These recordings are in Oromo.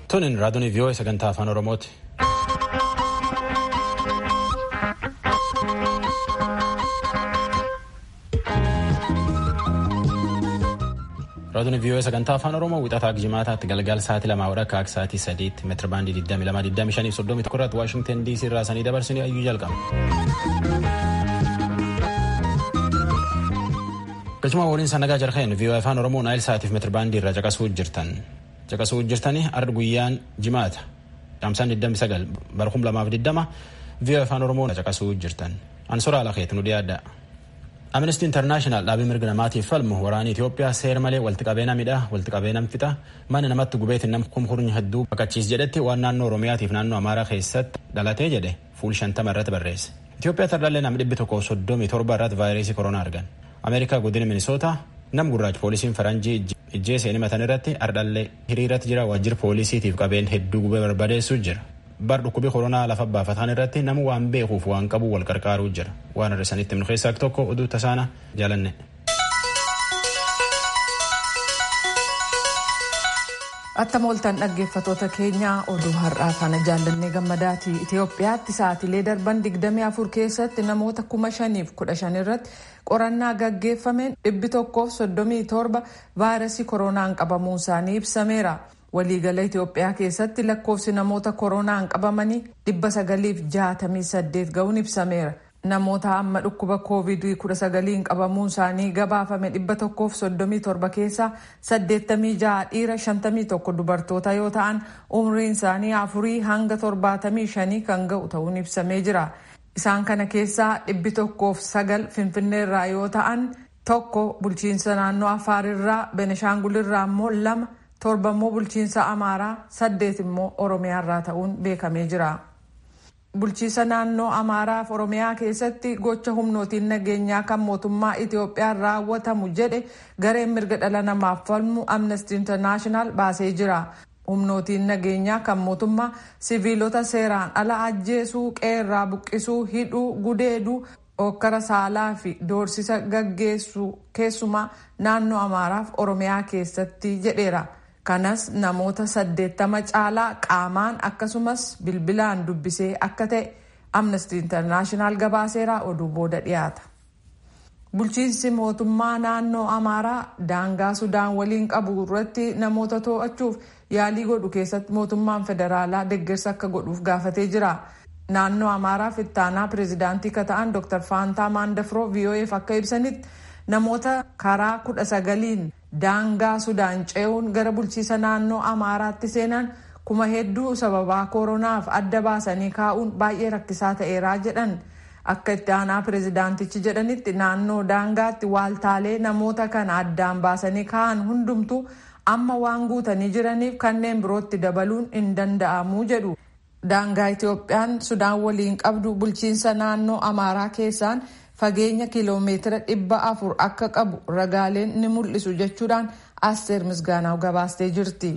Tunin raadiyoon vii'oo sagantaa afaan Oromooti. Raadiyoon vii'oo sagantaa afaan Oromoo wixataa jimaataatti galgala sa'aatii lamaa hora akka sa'aatii sadiitti meetira baandii 22 25 31 Waashingtan DC irraa sanii dabarsanii ayyuu jalqaba. Galchuma waliin sanagaa jarheen vii'oo afaan Oromoo naayil sa'aatiif meetira baandii irraa caqasuu jirtan. Caqasuu jirtanii arda guyyaan jimaata. Dhaamsaan 29 barhum lamaaf 20 vii'oo afaan Oromoo caqasuu jirtan. Ansoraa Alakeet nu dhiyaadha. Amnesty International dhaabii mirga namaatiif falmu waraana Itoophiyaa seera malee walitti qabeena midhaa walitti qabeena fixa mana namatti gubeetiin nama kumkurni hedduu baqachiis jedhetti waan naannoo Oromiyaatiif naannoo Amaaraa keessatti dhalatee jedhe fuul shantama irratti barreesse. Itoophiyaa tardaallee nam dhibbi tokko soddomii torba irratti vaayirasii koronaa argan. Ameerikaa godina Minisoota nam gurraachi poolisiin faranjii ijjeesee himatan irratti ardhallee hiriirratti jira waajjira poolisiitiif qabeen hedduu gubee barbadeessuu jira. bar dhukkubii koronaa lafa baafatan irratti nama waan beekuuf waan qabu wal qarqaaruu jira waan hir'isanitti himnu keessaa tokko oduu tasaana jaalanne. Attam ooltan dhaggeeffatoota keenyaa oduu har'aa kana jaallannee gammadaati. Itoophiyaatti sa'aatilee darban 24 keessatti namoota 5,015 irratti qorannaa gaggeeffameen dhibbi tokkoof 37 vaayirasii koronaan qabamuun isaanii ibsameera. waliigala Itoophiyaa keessatti lakkoofsi namoota koronaan qabamanii dhibba sagaliif jaatamii saddeet ga'uun ibsameera. Namoota amma dhukkuba koovidii kudha sagaliin qabamuun isaanii gabaafame dhibba tokkoof soddomii torba keessaa saddeettamii jaha dhiira shantamii tokko dubartoota yoo ta'an umriin isaanii afurii hanga torbaatamii shanii kan ga'u ta'uun ibsamee jira. Isaan kana keessaa dhibbi tokkoof sagal finfinneerraa yoo ta'an tokko bulchiinsa naannoo afaarirraa beneshaangulirraa immoo lama. torba immoo bulchiinsa amaaraa saddeet immoo oromiyaarraa ta'uun beekamee jira. bulchiinsa naannoo amaaraaf oromiyaa keessatti gocha humnootiin nageenyaa kan mootummaa itoophiyaan raawwatamu jedhe gareen mirga dhala namaaf falmu amnesty international baasee jira. humnootiin nageenyaa kan mootummaa siviilota seeraan ala ajjeesuu qeerraa buqqisuu hidhuu gudeeduu okkara saalaa fi doorsisa gaggeessuu keessumaa naannoo amaaraaf oromiyaa keessatti jedheera. kanas namoota saddeettama caalaa qaamaan akkasumas bilbilaan dubbisee akka ta'e amnesty internaashinaal gabaaseeraa oduu booda dhiyaata. bulchiinsi mootummaa naannoo amaaraa daangaa sudaan waliin qabu irratti namoota to'achuuf yaalii godhu keessatti mootummaan federaalaa deeggarsa akka godhuuf gaafatee jira. naannoo amaaraaf ittaanaa pireezidaantii kan ta'an dr faantaa maandafroo vo'eef akka ibsanitti namoota karaa kudha sagaliin daangaa sudaan ce'uun gara bulchiisa naannoo amaaraatti seenan kuma hedduu sababaa koronaaf adda baasanii kaa'uun baay'ee rakkisaa ta'eeraa jedhan akka itti aanaa pireezidaantichi jedhanitti naannoo daangaatti waaltaalee namoota kana addaan baasanii kaa'an hundumtuu amma waan guutanii jiraniif kanneen birootti dabaluun hin danda'amuu jedhu. daangaa itoophiyaan sudaan waliin qabdu bulchiinsa naannoo amaaraa keessaan fageenya kiloomeetira dhibba afur akka qabu ragaaleen ni mul'isu jechuudhaan asteer misgaanaw gabaastee jirti.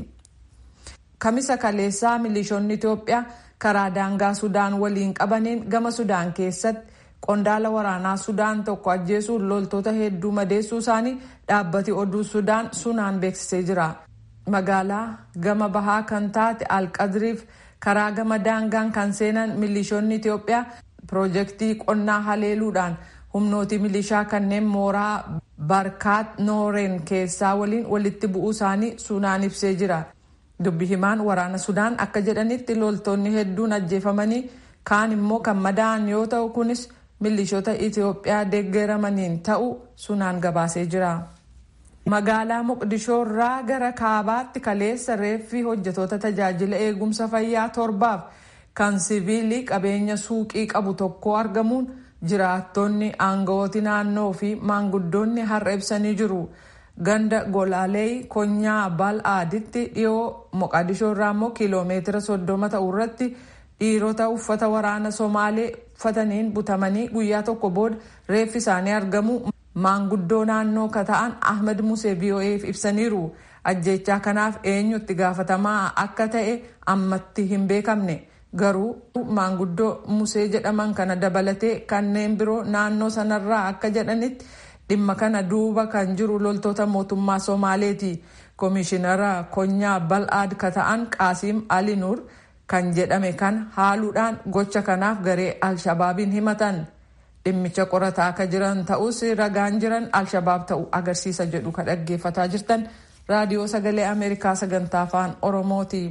kamisa kaleessaa milishoonni itoophiyaa karaa daangaa sudaan waliin qabaniin gama sudaan keessatti qondaala waraanaa sudaan tokko ajjeesuun loltoota hedduu madeessuu isaanii dhaabbati oduu sudaan sunaan beeksisee jira. magaalaa gama bahaa kan taate alqadriif karaa gama daangaan kan seenan milishoonni itoophiyaa piroojeektii qonnaa haleeluudhaan humnooti milishaa kanneen mooraa barkaat nooreen keessaa waliin walitti bu'uu isaanii sunaan ibsee jira dubbi himaan waraana sudaan akka jedhanitti loltoonni hedduun ajjeefamanii kaan immoo kan madaa'an yoo ta'u kunis milishoota itoophiyaa deeggaramaniin ta'u sunaan gabaasee jira. magaalaa moqdishoo irraa gara kaabaatti kaleessa reeffi hojjetoota tajaajila eegumsa fayyaa torbaaf kan siviilii qabeenya suuqii qabu tokko argamuun jiraattonni aangawooti naannoo fi maanguddoonni har'a ibsanii jiru ganda golaalee konyaa bal'aaditti dhiyoo moqdishoo irraa immoo kiiloomeetira soddoma ta'u irratti dhiirota uffata waraana somaalee uffataniin butamanii guyyaa tokko booda reeffi isaanii argamu. maanguddoo naannoo ka ta'an ahmed musee vo'eef ibsaniiru ajjechaa kanaaf eenyu itti gaafatamaa akka ta'e ammatti hin beekamne garuu maanguddoo musee jedhaman kana dabalatee kanneen biroo naannoo sanarraa akka jedhanitti dhimma kana duuba kan jiru loltoota mootummaa somaaleeti koomishinara konyaa bal'aad ka ta'an qaasiim alinuur kan jedhame kan haaluudhaan gocha kanaaf garee alshabaabiin himatan dhimmicha qorataa akka jiran ta'us ragaan jiran alshabaab ta'uu agarsiisa jedhu ka dhaggeeffataa jirtan raadiyoo sagalee ameerikaa sagantaa afaan oromooti.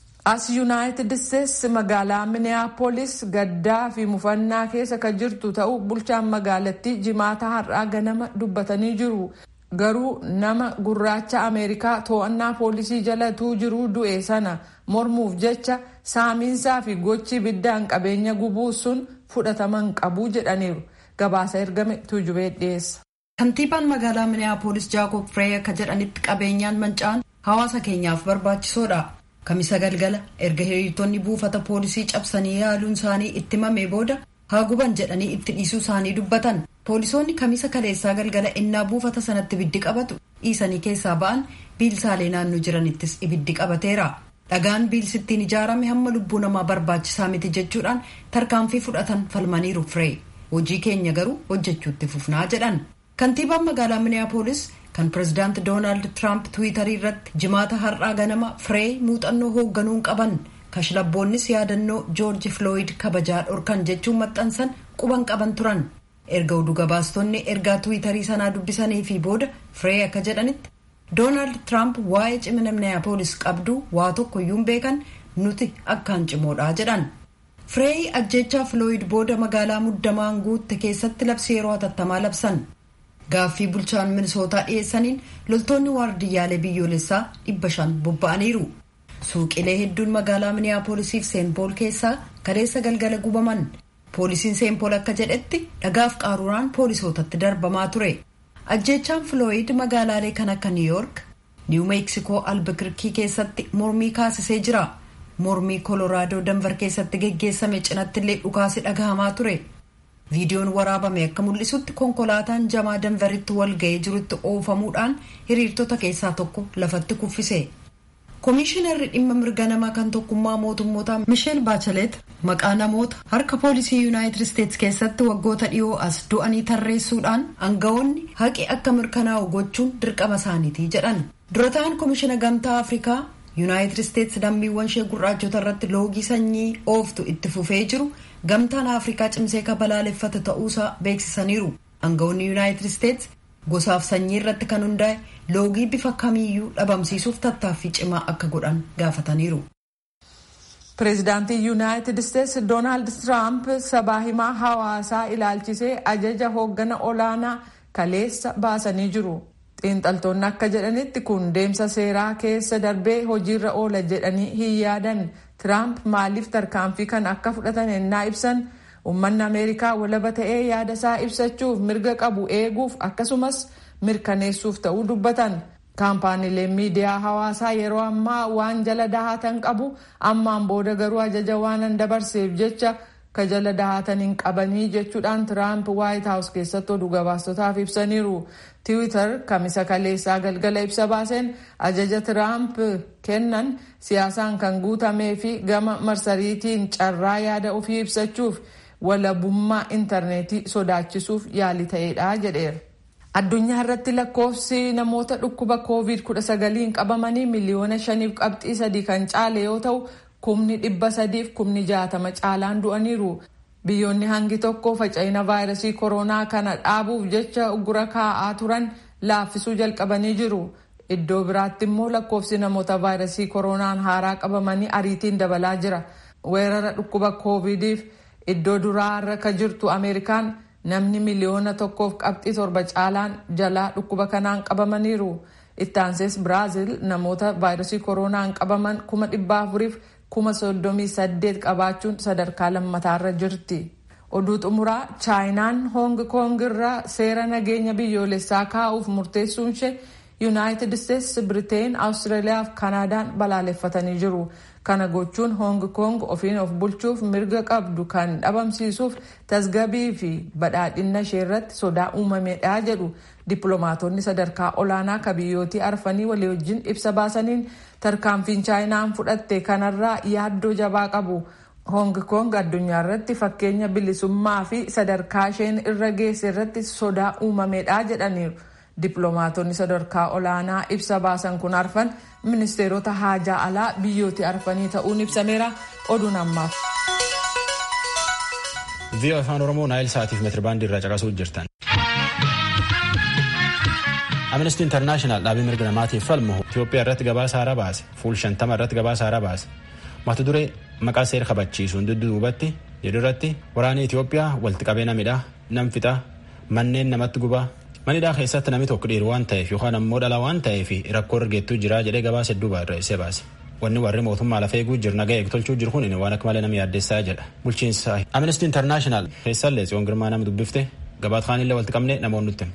as yuunaayitid isteetsi magaalaa miniyaapolis gaddaa fi mufannaa keessa ka jirtu ta'uu bulchaan magaalattii jimaata har'aa ganama dubbatanii jiru garuu nama gurraacha ameerikaa to'annaa poolisii jalatuu jiruu du'e sana mormuuf jecha saamiinsaa fi gochi ibiddaan qabeenya gubuu sun fudhataman qabuu jedhaniiru gabaasa ergame tuujubee dhiyeessa. kantiibaan magaalaa miniyaapolis jaakob firee akka jedhanitti qabeenyaan manca'an hawaasa keenyaaf barbaachisoodha. kamisa galgala erga hiriirtonni buufata poolisii cabsanii yaaluun isaanii itti himamee booda haa guban jedhanii itti dhiisuu isaanii dubbatan poolisoonni kamisa kaleessaa galgala innaa buufata sanatti ibiddi qabatu dhiisanii keessaa ba'an biilsaalee naannoo jiranittis ibiddi qabateera dhagaan biilsittiin ijaarame hamma lubbuu namaa barbaachisaa miti jechuudhaan tarkaanfii fudhatan falmaniiru firee hojii keenya garuu hojjechuutti fufnaa jedhan kantiibaan magaalaa miniyaapolis kan pirezidaanti doonaald tiraamp tiwiitarii irratti jimaata har'aa ganama firee muuxannoo hoogganuun qaban kashlabboonnis yaadannoo joorji filooyid kabajaa dhorkan jechuun maxxansan quban qaban turan erga oduu gabaastonni ergaa tiwiitarii sanaa dubbisanii fi booda firee akka jedhanitti doonaald tiraamp waa'ee cimina miniyaapolis qabduu waa tokkoyyuu beekan nuti akkaan cimoodha jedhan firee ajjechaa filooyid booda magaalaa muddamaan guutte keessatti labsii yeroo hatattamaa labsan gaaffii bulchaan minisootaa dhiyeessaniin loltoonni waardiyyaalee biyyoolessaa dhibba shan bobba'aniiru suuqilee hedduun magaalaa miniyaapoolisiif seenpool keessaa kaleessa galgala gubaman poolisiin seenpool akka jedhetti dhagaaf qaruuraan poolisootatti darbamaa ture ajjechaan filooyid magaalaalee kan akka niiyoork niiw meeksikoo albakirkii keessatti mormii kaasisee jira mormii koloraadoo danvar keessatti geggeessame cinattillee dhukaasi dhagahamaa ture viidiyoon waraabame akka mul'isutti konkolaataan jamaa danveritti wal ga'ee jirutti oofamuudhaan hiriirtota keessaa tokko lafatti kuffise koomishinarri dhimma mirga namaa kan tokkummaa mootummootaa misheel baachelet maqaa namoota harka poolisii yuunaayitid isteetsi keessatti waggoota dhiyoo as du'anii tarreessuudhaan aangawoonni haqi akka mirkanaa'u gochuun dirqama isaaniiti jedhan dura ta'an koomishina gamtaa afrikaa yuunaayitid isteetsi lammiiwwan ishee gurraachota irratti loogii sanyii ooftu itti fufee jiru gamtaan afrikaa cimsee ka balaaleffate ta'uusaa beeksisaniiru aangawoonni yuunaayitid isteetsi gosaaf sanyii irratti kan hundaa'e loogii bifa kamiiyyuu dhabamsiisuuf tattaaffii cimaa akka godhan gaafataniiru. pireezidaantii yuunaayitid isteetsi doonaald tiraamp sabaa himaa hawaasaa ilaalchisee ajaja hooggana olaanaa kaleessa baasanii jiru. xiinxaltoonni akka jedhanitti kun deemsa seeraa keessa darbee hojiirra oola jedhanii hin yaadan tiraamp maaliif tarkaanfii kan akka fudhatan ennaa ibsan uummanni ameerikaa walaba ta'ee yaada isaa ibsachuuf mirga qabu eeguuf akkasumas mirkaneessuuf ta'uu dubbatan kaampaaniileen miidiyaa hawaasaa yeroo ammaa waan jala dahatan qabu ammaan booda garuu ajaja waanan dabarseef jecha ka jala dahatan hin qabanii jechuudhaan tiraamp waayit haawus keessatti oduu gabaastotaaf ibsaniiru tiwiitar kamisa kaleessaa galgala ibsa baaseen ajaja tiraamp kennan siyaasaan kan guutamee fi gama marsariitiin carraa yaada ofii ibsachuuf walabummaa intarneetii sodaachisuuf yaalii ta'eedha jedheera. addunyaa irratti lakkoofsi namoota dhukkuba covid 19 qabamanii miliyoona shaniif qabxii sadii kan caale yoo ta'u kumni dhibba sadiif kumni jaatama caalaan du'aniiru biyyoonni hangi tokko faca'ina vaayirasii koronaa kana dhaabuuf jecha uggura kaa'aa turan laaffisuu jalqabanii jiru iddoo biraatti immoo lakkoofsi namoota vaayirasii koronaan haaraa qabamanii ariitiin dabalaa jira weerara dhukkuba covidiif iddoo duraa irra ka jirtu ameerikaan namni miliyoona tokkoof qabxii torba caalaan jalaa dhukkuba kanaan qabamaniiru ittaansees biraazil namoota vaayirasii koronaan qabaman kuma dhibba afuriif kuma soddomii saddeet qabaachuun sadarkaa lammataarra jirti oduu xumuraa chaayinaan hoong koong irraa seera nageenya biyyoolessaa kaa'uuf murteessuun ishee yuunaayitid isteetsi biriteen awustiraaliyaa fi kaanaadaan balaaleffatanii jiru kana gochuun hoong koong ofiin of bulchuuf mirga qabdu kan dhabamsiisuuf tasgabii fi badhaadhina ishee irratti sodaa uumameedha jedhu dippiloomaatonni sadarkaa olaanaa ka biyyootii arfanii walii wajjin ibsa baasaniin tarkaanfiin chaayinaan fudhatte kanarraa yaaddoo jabaa qabu hoong koong addunyaa irratti fakkeenya bilisummaa fi sadarkaa isheen irra geesse irratti sodaa uumameedha jedhaniiru Dippiloomaatonni sadarkaa olaanaa ibsa baasan kun arfan ministeerota haajaa alaa biyyooti arfanii ta'uun ibsameera oduun ammaaf. VOA afaan Oromoo naayil sa'aatiif meetirabaandii irraa caqasuu jirtan. Amnesty International dhaabii mirga namaatiif falmu Itoophiyaa irratti gabaasa haaraa baase fuul shantama irratti gabaasa haaraa baase mata duree maqaa seera kabachiisuun dudduubatti jedhu irratti waraanni Itoophiyaa walitti qabeena midhaa nam fixaa manneen namatti gubaa manidhaa keessatti namni tokko dhiiru waan ta'eef yookaan ammoo dhala waan ta'eef rakkoo argeettuu jira jedhee gabaasa hedduu barreessee baase. Wanni warri mootummaa lafa eeguu jiru nagaa eegtolchuu jiru kun waan akka malee nama yaaddeessaa jedha. Bulchiinsa Amnesty International keessallee Tsiyoon Girmaa nama dubbifte gabaat kaanillee walitti qabne namoonni nutti.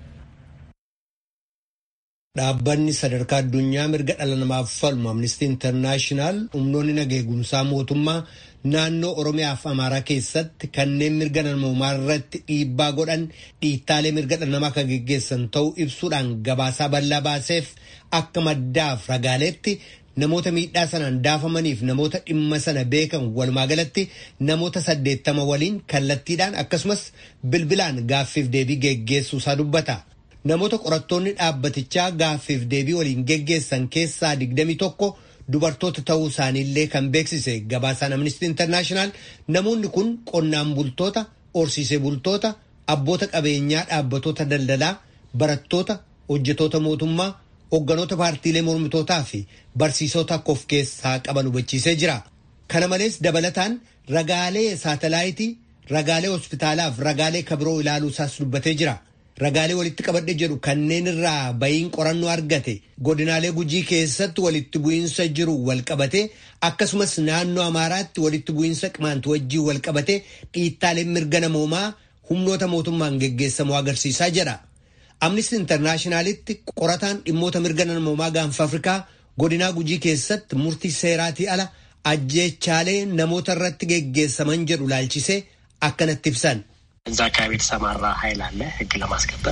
Dhaabbanni sadarkaa addunyaa mirga dhala namaaf falmu Amnesty International humnoonni nagaa eegumsaa mootummaa naannoo Oromiyaa fi Amaaraa keessatti kanneen mirga namoomaa irratti dhiibbaa godhan dhiittaalee mirga dhala namaa kan geggeessan ta'uu ibsuudhaan gabaasaa bal'aa baaseef akka maddaaf ragaaleetti namoota miidhaa sanaan daafamaniif namoota dhimma sana beekan walumaa galatti namoota saddeettama waliin kallattiidhaan akkasumas bilbilaan gaaffiif deebii geggeessuu isaa dubbata. Namoota qorattoonni dhaabbatichaa gaaffiif deebii waliin geggeessan keessaa digdami tokko dubartoota ta'uu isaaniillee kan beeksise gabaasaan Amnesty International namoonni kun qonnaan bultoota, horsiisee bultoota, abboota qabeenyaa dhaabbatoota daldalaa, barattoota, hojjetoota mootummaa, Hoogganoota paartiilee mormitootaa fi barsiisota akka of keessaa qaban hubachiisee jira. Kana malees dabalataan ragaalee saatalaayitii, ragaalee hospitaalaa fi ragaalee kabiroo ilaaluu isaas dubbatee jira. Ragaalee walitti qabadhe jedhu kanneen irraa bayiin qorannoo argate godinaalee gujii keessatti walitti bu'iinsa jiru walqabate akkasumas naannoo Amaaraatti walitti bu'iinsa qimaantu wajjii walqabate dhiittaaleen mirga namoomaa humnoota mootummaan geggeessamu agarsiisaa jedha. Amnesty Internaashinaalitti qorataan dhimmoota mirga namoomaa gaanfa Afrikaa godinaa gujii keessatti murtii seeraatii ala ajjeechaalee namoota irratti geggeessaman jedhu laalchisee akkanatti ibsan. እዛ አካባቢ የተሰማራ ኃይል አለ ሕግ ለማስከበር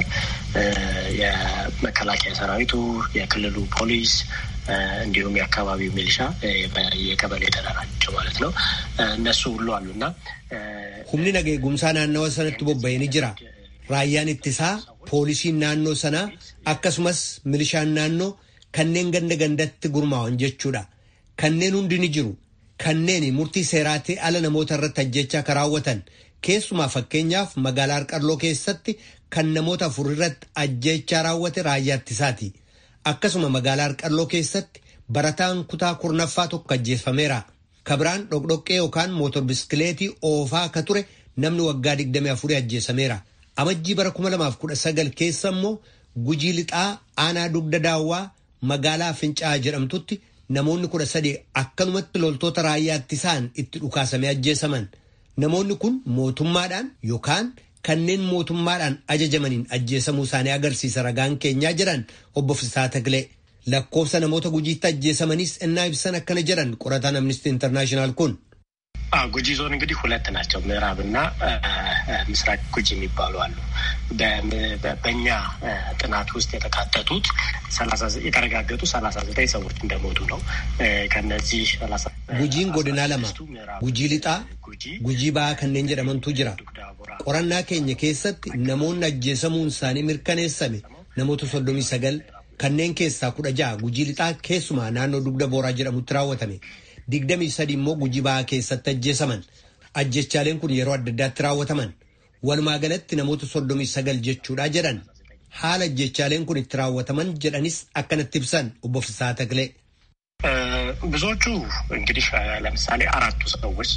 የመከላከያ ሰራዊቱ፣ የክልሉ ፖሊስ እንዲሁም የአካባቢው ሚሊሻ የቀበሌ ተደራጀው ማለት ነው። እነሱ ሁሉ አሉና humni nagaa eegumsaa naannawa sanatti bobba'ee ni jira. Raayyaan ittisaa poolisiin naannoo sanaa akkasumas milishaan naannoo kanneen ganda gandatti gurmaa'an jechuudha. Kanneen hundi ni jiru. Kanneen murtii seeraatii ala namoota irratti ajjechaa kan raawwatan keessumaa fakkeenyaaf magaalaa Harqalloo keessatti kan namoota afur irratti ajjechaa raawwate raayyaa ittisaati. Akkasuma magaalaa Harqalloo keessatti barataan kutaa kurnaffaa tokko ajjeefameera. Kabiraan dhoqdhoqqee yookaan mootor biskileetii oofaa akka ture namni waggaa 24 ajjeesameera. Amajjii bara 2019 keessa immoo gujii lixaa aanaa dugda daawwaa magaalaa Fincaa'aa jedhamtutti namoonni kudha sadii akkanumatti loltoota raayyaa ittisaan itti dhukaasamee ajjeesaman. Namoonni kun mootummaadhaan yookaan kanneen mootummaadhaan ajajamaniin ajjeesamuu isaanii agarsiisa ragaan keenyaa jedhan obbo Fisaa Takilee. Lakkoofsa namoota gujiitti ajjeesamanis innaa ibsan akkana jedhan qorataan Amnesty Internaashinaal kun. ጉጂ ዞን እንግዲህ ሁለት ናቸው። ምዕራብና ምስራቅ ጉጂ የሚባሉ አሉ። በእኛ ጥናት ውስጥ የተካተቱት የተረጋገጡ ሰላሳ ዘጠኝ ሰዎች እንደሞቱ ነው። ከነዚህ ጉጂን ጎድና ለማ ጉጂ ሊጣ ጉጂ ባ ከኔን ጀደመንቱ ጅራ ቆረና ኬኘ ኬሰት ነሞን አጀሰሙን ሳኒ mirkaneessame namoota soddomii sagal kanneen keessaa kudha ja'a gujii lixaa keessumaa naannoo dugda booraa jedhamutti raawwatame. digdamii sadi immoo gujii ba'aa keessatti ajjeesaman ajjechaaleen kun yeroo adda addaatti raawwataman walumaa galatti namoota soddomii sagal jechuudha jedhan haala ajjechaaleen kun itti raawwataman jedhanis akkanatti ibsan obbo Fisaa Takilee. ብዙዎቹ እንግዲህ ለምሳሌ አራቱ ሰዎች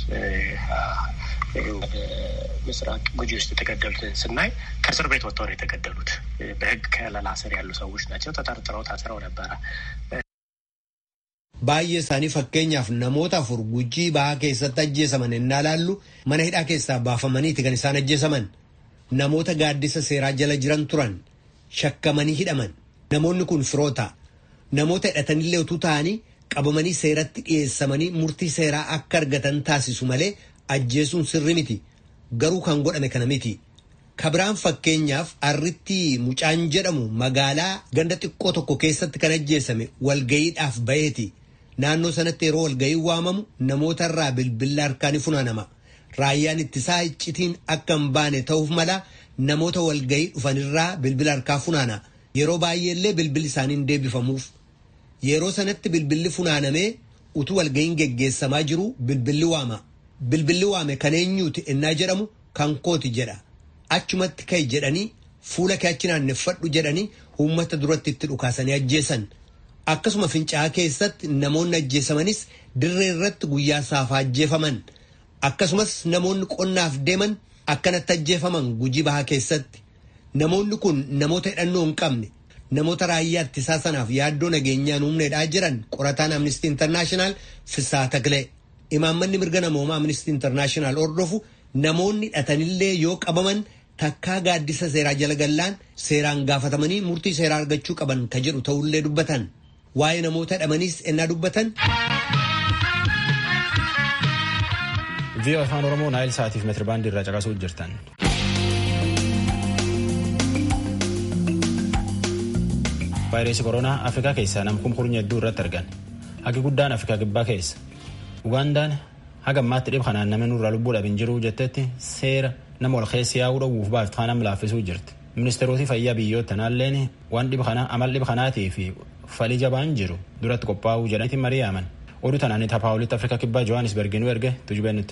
ምስራቅ ጉጂ ውስጥ የተገደሉትን ስናይ ከእስር ቤት ወጥተው ነው የተገደሉት። በሕግ ከለላ ስር ያሉ ሰዎች ናቸው። ተጠርጥረው ታስረው ነበረ። baay'ee isaanii fakkeenyaaf namoota afur gujii bahaa keessatti ajjeesaman innaa laallu mana hidhaa keessaa baafamaniiti kan isaan ajjeesaman namoota gaaddisa seeraa jala jiran turan shakkamanii hidhaman namoonni kun firoota namoota hidhatanillee utuu ta'anii qabamanii seeratti dhiyeessamanii murtii seeraa akka argatan taasisu malee ajjeesuun sirri miti garuu kan godhame kana miti. kabiraan fakkeenyaaf arritti mucaan jedhamu magaalaa ganda xiqqoo tokko keessatti kan ajjeesame walgayiidhaaf baheeti. naannoo sanatti yeroo walgayii waamamu namoota irraa bilbila harkaan funaanama raayyaan ittisaa iccitiin akka hin baane ta'uuf mala namoota walgayii dhufanirraa bilbila harkaa funaana yeroo baay'eellee bilbilli isaanii hin deebifamuuf yeroo sanatti bilbilli funaanamee utuu walga'iin geggeessamaa jiru bilbilli waama bilbilli waame kan eenyuuti ennaa jedhamu kan kooti jedha achumatti ka'e jedhanii fuula kee achi naanneffadhu jedhanii uummata duratti itti dhukaasanii ajjeesan akkasuma fincaa'aa keessatti namoonni ajjeesamanis dirree irratti guyyaa saafaa ajjeefaman akkasumas namoonni qonnaaf deeman akkanatti ajjeefaman gujii bahaa keessatti namoonni kun namoota hidhannoo hin qabne namoota raayyaa ittisaa sanaaf yaaddoo nageenyaan humneedhaa jiran qorataan amnistii intarnaashinaal Fisaa Taklee imaammanni mirga namoomaa amnistii intarnaashinaal hordofu namoonni hidhatanillee yoo qabaman takkaa gaaddisa seeraa jala gallaan seeraan gaafatamanii murtii seeraa argachuu qaban ka jedhu ta'ullee dubbatan waa'ee namoota hidhamaniis ennaa dubbatan. vii'oo afaan oromoo naayil sa'aatiif meetirbaandii irraa caqasuu jirtan. vaayirasii koronaa afrikaa keessaa nam kumkurnya hedduu irratti argan hagi guddaan afrikaa kibbaa keessa ugaandaan haga ammaatti dhib kanaan namni nurraa lubbuu dhabin jiru jettetti seera nama ol keessi yaa'uu dhowwuuf baaftu kanam laaffisuu jirti ministeeroti fayyaa biyyoota naalleen waan dhib kanaa amal dhib kanaatii fi falii jabaan jiru duratti qophaa'uu jedhanitti mari'aaman oduu tanaan taphaawolitti afrikaa kibbaa johannisberginuu erge tujubee nutti.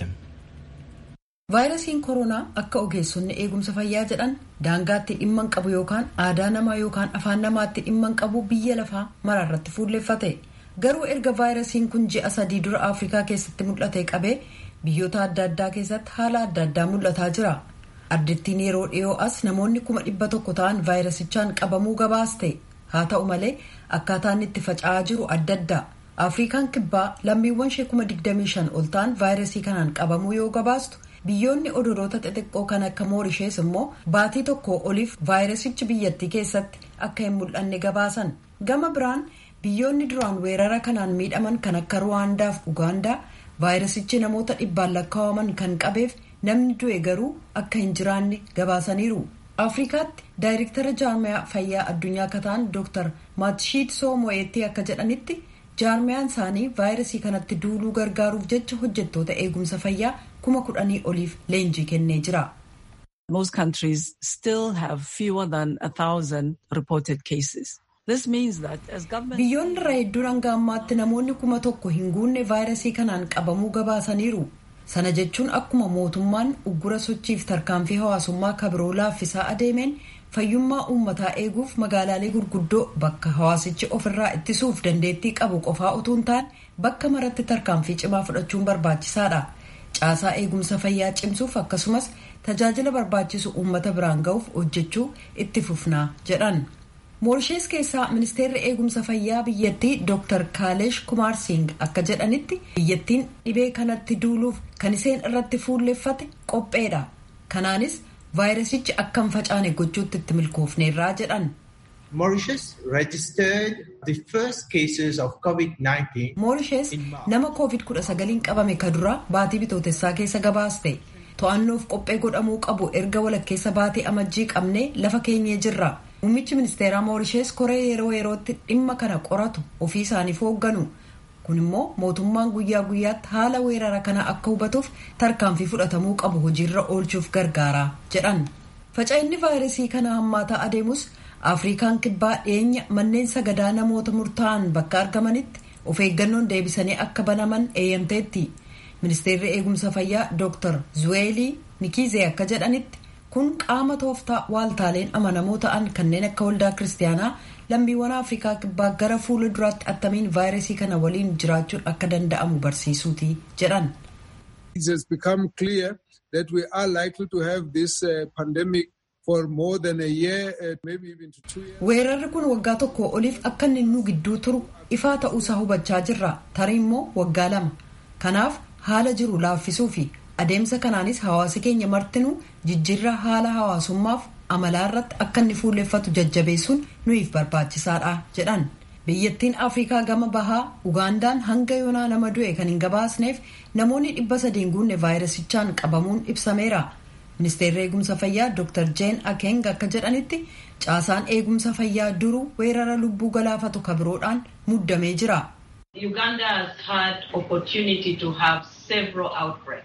vaayirasiin koronaa akka ogeessonni eegumsa fayyaa jedhan daangaatti dhimma hin qabu yookaan aadaa namaa yookaan afaan namaatti dhimma hin qabu biyya lafaa maraarratti fuulleffate garuu erga vaayirasiin kun ji'a sadii dura afrikaa keessatti mul'ate qabee biyyoota adda addaa keessatti haala adda addaa mul'ataa jira addittiin yeroo dhiyoo as namoonni kuma dhibba tokko ta'an vaayirasichaan qabamuu gabaaste haa ta'u malee akkaataan itti faca'aa jiru adda adda afrikaan kibbaa lammiiwwan ishee kuma digdamii shan ol ta'an vaayirasii kanaan qabamuu yoo gabaastu biyyoonni odoroota xixiqqoo kan akka moorishees immoo baatii tokko oliif vaayirasichi biyyattii keessatti akka hin mul'anne gabaasan gama biraan biyyoonni duraan weerara kanaan miidhaman kan akka ruwaandaa fi ugaandaa vaayirasichi namoota dhibbaan lakkaa'aman kan qabeef namni du'e garuu akka hin jiraanne gabaasaniiru afrikaatti daayirektara jaarmiyaa fayyaa addunyaa akka ta'an dooktar maatishiid soomo'eetti akka jedhanitti jaarmiyaan isaanii vaayirasii kanatti duuluu gargaaruuf jecha hojjettoota eegumsa fayyaa kuma kudhanii oliif leenjii kennee jira. Most countries still have fewer than a thousand reported cases. This means that as government... Biyyoonni irra hedduun hanga ammaatti namoonni kuma tokko hin guunne vaayirasii kanaan qabamuu gabaasaniiru. Sana jechuun akkuma mootummaan uggura sochiif tarkaanfii hawaasummaa kabiroo laaffisaa adeemeen fayyummaa uummataa eeguuf magaalaalee gurguddoo bakka hawaasichi ofirraa ittisuuf dandeettii qabu qofaa utuu hin taane bakka maratti tarkaanfii cimaa fudhachuun barbaachisaadha. Caasaa eegumsa fayyaa cimsuuf akkasumas tajaajila barbaachisu uummata biraan ga'uuf hojjechuu itti fufnaa jedhan. moorishees keessaa ministeerri eegumsa fayyaa biyyattii dr kaalesh kumaar singh akka jedhanitti biyyattiin dhibee kanatti duuluuf kan iseen irratti fuulleffate qopheedha kanaanis vaayirasichi akka hin facaane gochuutti itti milkoofneerraa jedhan. Mauritius registered the first cases of COVID-19. Mauritius nama COVID-19 qabame ka dura baatii bitootessaa keessa gabaaste to'annoof qophee godhamuu qabu erga walakkeessa baatii amajjii qabnee lafa keenyee jirra. Muummichi ministeeraa Moorishees koree yeroo yerootti dhimma kana qoratu ofii isaaniif hoogganu. Kun immoo mootummaan guyyaa guyyaatti haala weerara kana akka hubatuuf tarkaanfii fudhatamuu qabu hojiirra oolchuuf gargaara jedhan. Faca'inni vaayirasii kana hammaataa adeemus Afrikaan kibbaa dhiyeenya manneen sagadaa namoota murtaa'an bakka argamanitti of eeggannoon deebisanii akka banaman eeyyamteetti. Ministeerri eegumsa fayyaa Dr. Zuweelii Nikizee akka jedhanitti kun qaama tooftaa waaltaaleen amanamoo ta'an kanneen akka waldaa kiristaanaa lammiiwwan afrikaa kibbaa gara fuula duraatti attamiin vaayirasii kana waliin jiraachuun akka danda'amu barsiisuuti jedhan. It has become clear that we are likely to have this uh, pandemic for more than a year, uh, maybe even to two years. Weerarri kun waggaa tokko oliif akka inni nu gidduu turu ifaa ta'uusaa hubachaa jirra. Tarii immoo waggaa lama. Kanaaf haala jiru laaffisuu fi adeemsa kanaanis hawaasi keenya martinuu jijjiirra haala hawaasummaaf amalaa irratti akka inni fuulleffatu jajjabeessuun nuyiif barbaachisaadha jedhan biyyattiin afrikaa gama bahaa ugaandaan hanga yoonaa nama du'e kan hin gabaasneef namoonni dhibba sadiin guunne vaayirasichaan qabamuun ibsameera ministeerri eegumsa fayyaa dr jeen akeng akka jedhanitti caasaan eegumsa fayyaa duruu weerara lubbuu galaafatu kabiroodhaan muddamee jira. Uganda has had opportunity to have several outbreaks.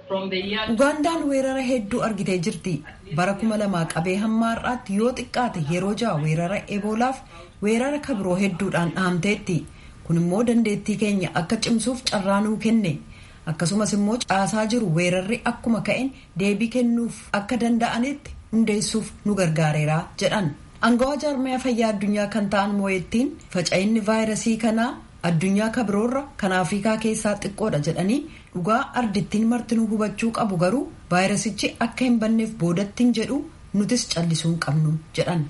Ugandaan weerara hedduu argitee jirti. Bara kuma lamaa qabee hamma har'aatti yoo xiqqaate yeroo ja'a weerara eboolaaf weerara kabiroo hedduudhaan dhahamteetti. Kun immoo dandeettii keenya akka cimsuuf carraa nuu kenne. Akkasumas immoo caasaa jiru weerarri akkuma ka'een deebii kennuuf akka danda'anitti hundeessuuf nu gargaareera jedhan. Angawaa jaarmaya fayyaa addunyaa kan ta'an mooyettiin faca'inni vaayirasii kanaa addunyaa kabiroorra kan afrikaa keessaa xiqqoodha jedhanii dhugaa ardittiin martinuu hubachuu qabu garuu vaayirasichi akka hin banneef boodattiin jedhu nutis callisuu hin qabnu jedhan.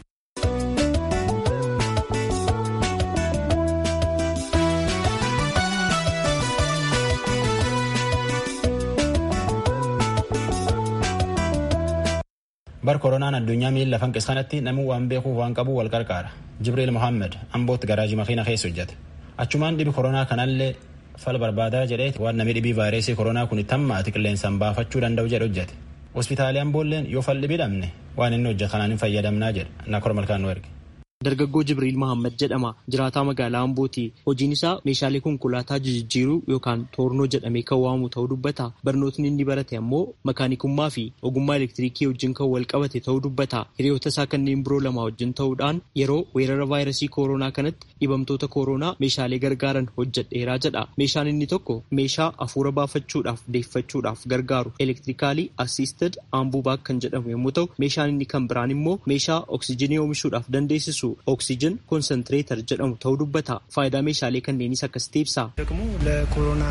bar koronaan addunyaa miila fanqis kanatti namni waan beekuuf waan qabu wal qarqaara jibriil mohaammed ambootti garaajii makiina keessa hojjete achumaan dhibi koronaa kanallee fal barbaadaa jedhee waan namni dhibii vaayirasii koronaa kun itti hammaati qilleensaan baafachuu danda'u jedhe hojjete hospitaalii amboolleen yoo falli bidhamne waan inni hojjetu kanaan hin fayyadamnaa jedha nakor malkaan nu erge. Dargaggoo Jibriil Mahammad jedhama. Jiraataa magaalaa Ambooti. Hojiin isaa meeshaalee konkolaataa jijjiiruu yookaan toornoo jedhamee kan waamu ta'uu dubbata. Barnootni inni barate ammoo makaanikummaa fi ogummaa elektiriikii wajjin kan wal qabate ta'uu dubbata. Hiriyoota isaa kanneen biroo lama wajjin ta'uudhaan yeroo weerara vaayirasii koronaa kanatti dhibamtoota koronaa meeshaalee gargaaran hojjedheeraa jedha. Meeshaan inni tokko meeshaa afuura baafachuudhaaf deeffachuudhaaf gargaaru elektirikaalii assisted ambubaak kan jedhamu yommuu ta'u meeshaan inni kan biraan immoo meeshaa oksijinii oomishuudhaaf dandeessisu ኦክሲጅን ኮንሰንትሬተር jedhamu ta'uu dubbata faayidaa meeshaalee kanneenis akkasitti ibsa. ደግሞ ለኮሮና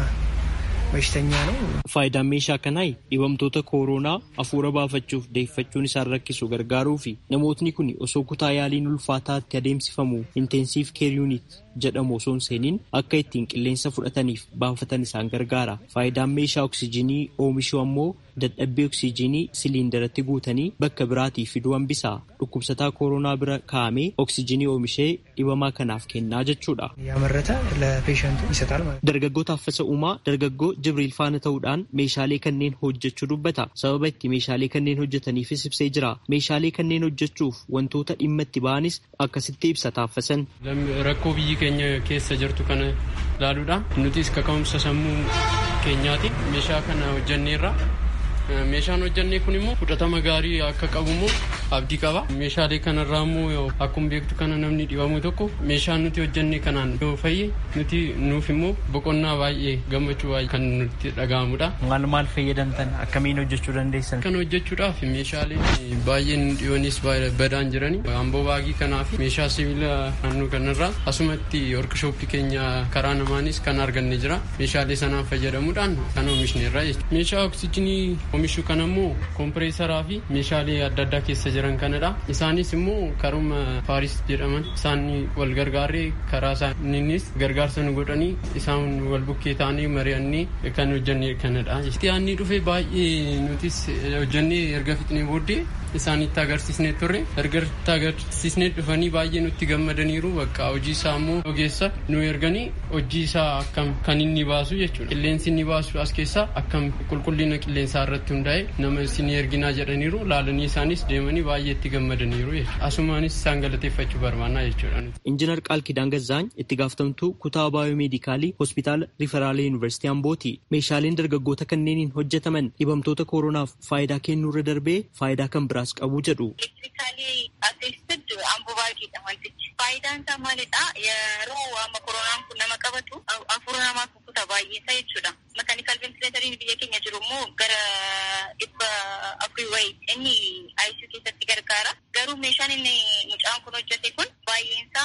በሽተኛ ነው። Faayidaan meeshaa kanaa dhibamtoota kooroonaa afuura baafachuuf deeffachuun isaan rakkisu gargaaruu fi namootni kun osoo kutaa yaaliin ulfaataatti adeemsifamu intensiif keer yuunit jedhamu osoo hin seeniin akka ittiin qilleensa fudhataniif baafatan isaan gargaara. Faayidaan meeshaa oksijinii oomishuu ammoo dadhabbii oksijinii siliindaratti guutanii bakka biraatii fiduu hambisa. Dhukkubsataa kooroonaa bira kaa'amee oksijinii oomishee dhibamaa kanaaf kennaa jechuudha. ያመረተ ለፔሸንቱ ይሰጣል ማለት Dargaggoo Taaffasa Uumaa dargaggoo Jibriil faana ta'uudhaan meeshaalee kanneen hojjechuu dubbata. Sababa itti meeshaalee kanneen hojjetaniifis ibsee jira. Meeshaalee kanneen hojjechuuf wantoota dhimma itti ba'anis akkasitti ibsa Taaffasan. Rakkoo biyyi keenya keessa jirtu kana ilaaluudhaan nutis kaka'umsa sammuu keenyaati meeshaa kana hojjenneerra. Meeshaan hojjennee kun immoo fudhatama gaarii akka qabu immoo abdii qaba. Meeshaalee kanarraa immoo akkuma beektu kana namni dhibamu tokko meeshaan nuti hojjennee kanaan yoo fayye nuti nuuf immoo boqonnaa baay'ee gammachuu baay'ee kan nutti dhaga'amudha. maal maal fayyadamtan akkamiin hojjechuu dandeessan? Kan hojjechuudhaaf meeshaaleen baay'een dhiyoonis badaan jirani. Amboo baagii kanaa fi meeshaa sibiila naannoo kanarraa asumatti workshooppii keenya karaa namaanis kan arganne jira. Meeshaalee sanaan fayyadamuudhaan kan oomishneerra jechuudha. Meeshaa oksijinii oomishuu kan ammoo kompireesaraa fi meeshaalee adda addaa keessa jiran kanadha. Isaanis immoo karuma Faaris jedhaman isaan wal gargaarree karaa isaaniinis gargaarsa nu godhanii isaan wal bukkee ta'anii mari'annee kan hojjenne kanadha. Yaanni dhufe baay'ee nutis hojjennee erga fixnee booddee isaanitti agarsiisnee turre erga itti agarsiisnee dhufanii baay'ee nutti gammadaniiru bakka hojii isaa immoo ogeessa nu erganii hojii isaa akkam kan inni baasu jechuudha. Qilleensi inni baasu as keessaa akkam qulqullina qilleensaa irratti hundaa'e nama isin erginaa jedhaniiru laalanii isaanis deemanii baay'ee itti gammadaniiru jechuudha. Asumaanis isaan galateeffachuu barbaannaa jechuudha. Injiinar Qaalkidaan Gazzaany itti gaafatamtuu kutaa baayoomeedikaalii hospitaala Riiferaala Yuunivarsiitii Ambooti. Meeshaaleen dargaggoota kanneeniin hojjetaman dhibamtoota kooronaaf faayidaa kennuurra darbee faayidaa kan biraas qabu jedhu. Elektirikaalii aseessad ambubaagiidha wantichi. Faayidaan isaa maalidha? Yeroo amma koronaan kun nama qabatu hafuura namaa kukkuta baay'eessa jechuudha. Makaanikal ventileetariin biyya keenya jiru immoo gara dhibba afurii wayii inni ICU keessatti gargaara. Garuu meeshaan inni mucaan kun hojjete kun baay'eensaa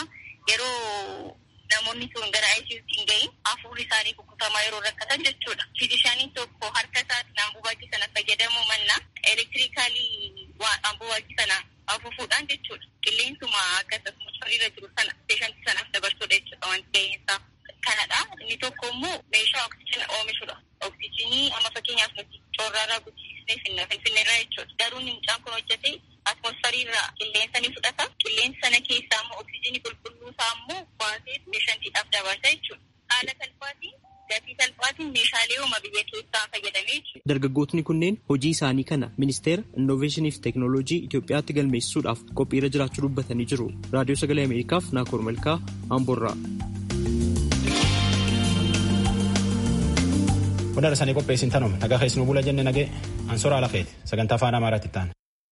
yeroo namoonni sun gara ICUtti hin gahin hafuurri isaanii kukkutamaa yeroo rakkatan jechuudha. Fiizishaaniin tokko harka isaatiin ambubaagii sana fayyadamuu mannaa elektirikaalii ambubaagii sana afuufuudhaan jechuudha. Qilleensuma akkasumas irra jiru sana peeshantii sanaaf dabarsuudha jechuudha wanti ga'eensaa. Kanadha. Inni tokko immoo meeshaa oksijina oomishudha. Oksijinii amma fakkeenyaaf nuti coorraarraa guddisnee finna finfinneerraa jechuudha. Garuu mucaan kun hojjete atmosfariirraa qilleensa ni fudhata. Qilleensa sana keessaa immoo oksijinii qulqulluu isaa immoo baasee peeshantiidhaaf dabarsa jechuudha. Haala salphaatiin gatii salphaatiin meeshaalee uuma biyya keessaa fayyadamee jechuudha. Dargaggootni kunneen hojii isaanii kana ministeera innoveeshinii fi teeknooloojii Itoophiyaatti galmeessisuudhaaf qophiirra jiraachuu dubbatanii jiru. Raadiyoo Sagalee Ameerikaaf Naakoor Malkaa Amboorraa. Wanda rasanii qopheessin tanuma nagaa keessi nu bula jenne nagee ansora ala keeti sagantaa afaan amaaraatti ta'an.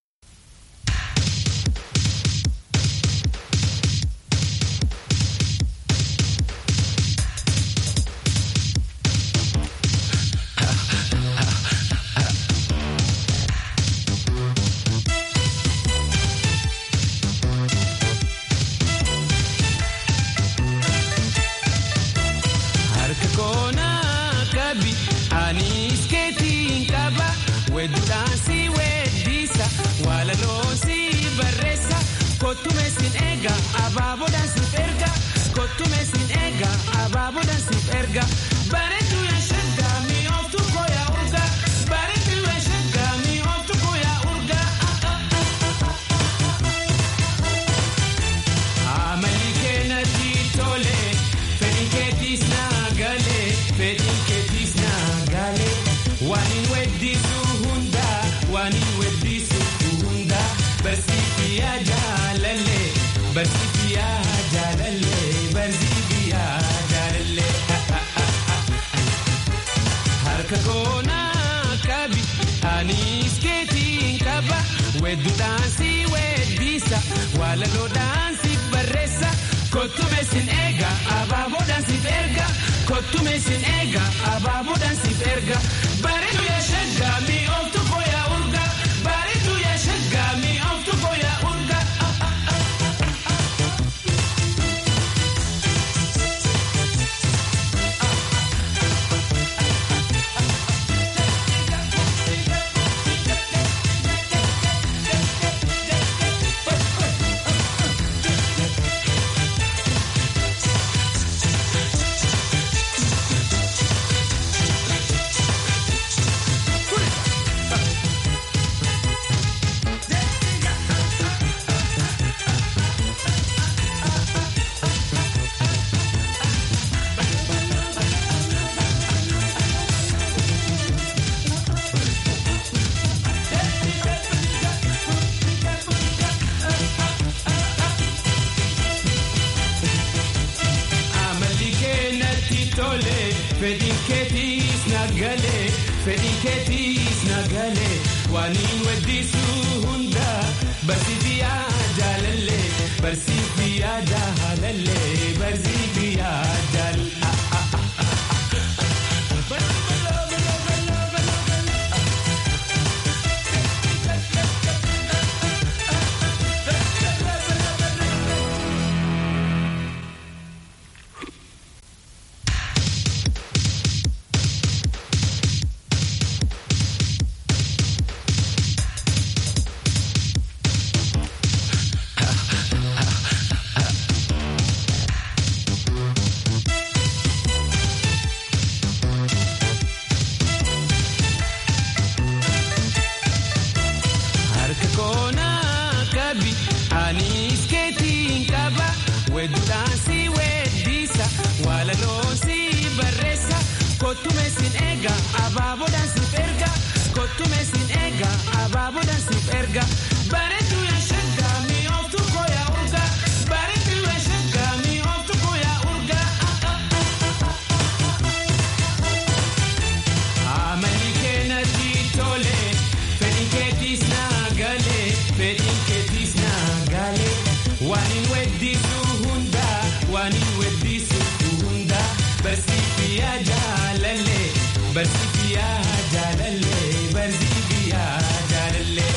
fedhiin keetiis nagalee fedhiin keetiis nagalee waaniin weddisuu hunda barsiifi yaadalallee barsiifi yaadalallee barsiifi yaadalallee. Harka koonaa qabi anis keetiin qaba wedduudhaan si weeddisa walaloon si barreessa kottume sin eega abaaboodhaan siif erga kottume sin eega abaaboodhaan siif erga bareedu yaa shaggaa mi'ooftu kooyaa urga bareedu yaa shaggaa mi'ooftu kooyaa urga. Amali keenatti tole fedhiin keetiis naagalee fedhiin keetiis naagalee waaniin weddisuu hunda waaniin weddisuu hunda barsiifi yaadalallee barsiifi yaadalallee barsiifi yaadalallee.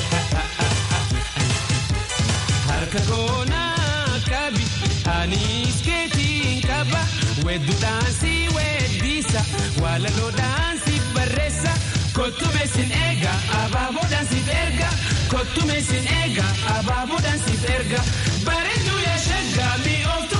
Harka koonaa qabi anis keetiin qaba wedduudhaan si weeddisa walaloodhaan si barreessa kottume sin eega abaaboodhaan siif erga kottume sin eega abaaboodhaan siif erga bareedu yaa shaggaa mi'ooftu